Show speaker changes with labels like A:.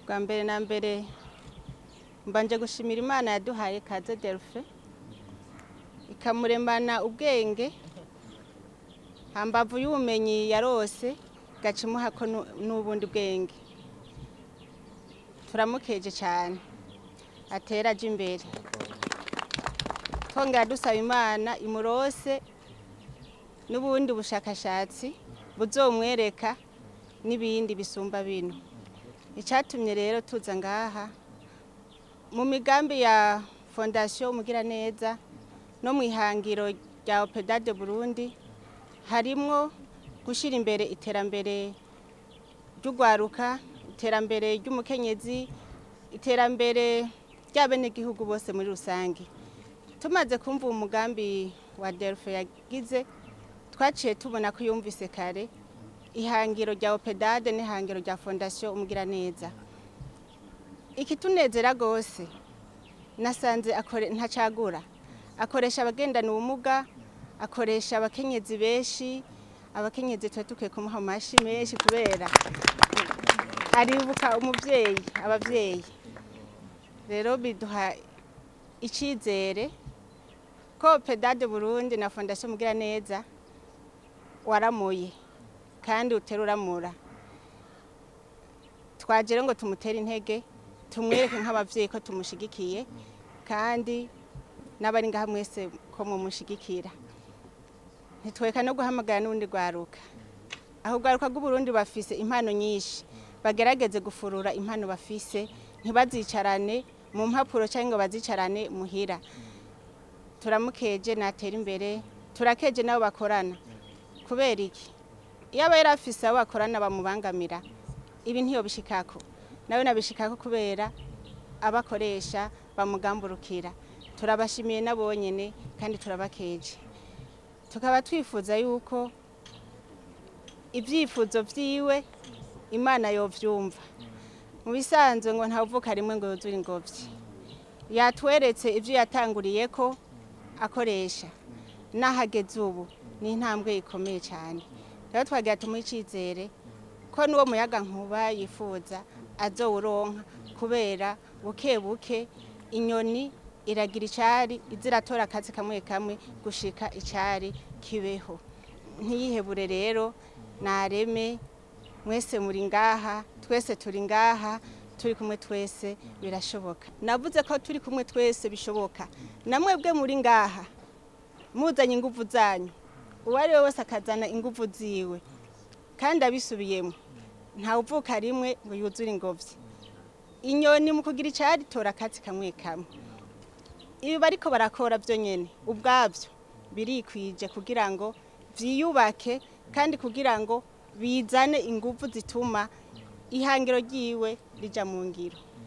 A: bwa mbere na mbere mbanje gushimira imana yaduhaye kaze delphe ikamuremana ubwenge hambavu y'ubumenyi yarose gaca imuhako nu- n'ubundi bwenge turamukeje cyane atera aje imbere twongera dusaba imana imurose n'ubundi bushakashatsi buzomwereka n'ibindi bisumba bino icyatumye rero tuza ngaha mu migambi ya fondasiyo umugiraneza no mu ihangiro rya opedade burundi harimwo gushyira imbere iterambere ry'urwaruka iterambere ry'umukenyezi iterambere ry'abenegihugu bose muri rusange tumaze kumva uwo mugambi wa delphe yagize twaciye tubona ko yumvise kare ihangiro rya opedade n'ihangiro rya fondasiyo umugiraneza ikitunezera rwose nasanze akore- ntacagura akoresha abagendana ubumuga akoresha abakenyezi benshi abakenyezi tuba dukwiye kumuha amashyi menshi kubera aribuka umubyeyi ababyeyi rero biduha icyizere ko pedade burundi na fondasiyo mugiraneza waramuye kandi utera uramura twagera ngo tumutere intege tumwereke nk'ababyeyi ko tumushigikiye kandi n'abari ngaha mwese ko mumushigikira ntitweka no guhamagara n'ubundi rwaruka aho urwaruka rw'uburundi bafise impano nyinshi bagerageze gufurura impano bafise ntibazicarane mu mpapuro cyangwa ngo bazicarane muhira turamukeje natera imbere turakeje n'abo bakorana kubera iki iyo aba yari afise abo bakorana bamubangamira ibi ntiyobishikako nawe nabishikako kubera abakoresha bamugamburukira turabashimiye nabonyene kandi turabakeje tukaba twifuza yuko ibyifuzo vyiwe imana yovyumva mu bisanzwe ngo ntawuvuka rimwe ngo yuzure ingobyi yatweretse ivyo yatanguriyeko akoresha n'ahageze ubu ni intambwe ikomeye cyane rero twagira tumuhe icyizere ko n'uwo muyaga nkuba yifuza azowuronka kubera buke buke inyoni iragira icyari iziratora akazi kamwe kamwe gushika icyari kibeho ntiyihebure rero nareme mwese muri ngaha twese turi ngaha turi kumwe twese birashoboka navuze ko turi kumwe twese bishoboka namwebwe muri ngaha muzanye ingufu zanyu uwo ari we wese akazana ingufu ziwe kandi abisubiyemo ntawuvuka rimwe ngo yuzure ingobyi inyoni mu kugira icyari tora akatsi kamwe kamwe ibi bariko barakora byo nyene ubwabyo birikwije kugira ngo vyiyubake kandi kugira ngo bizane ingufu zituma ihangiro ryiwe rija mu ngiro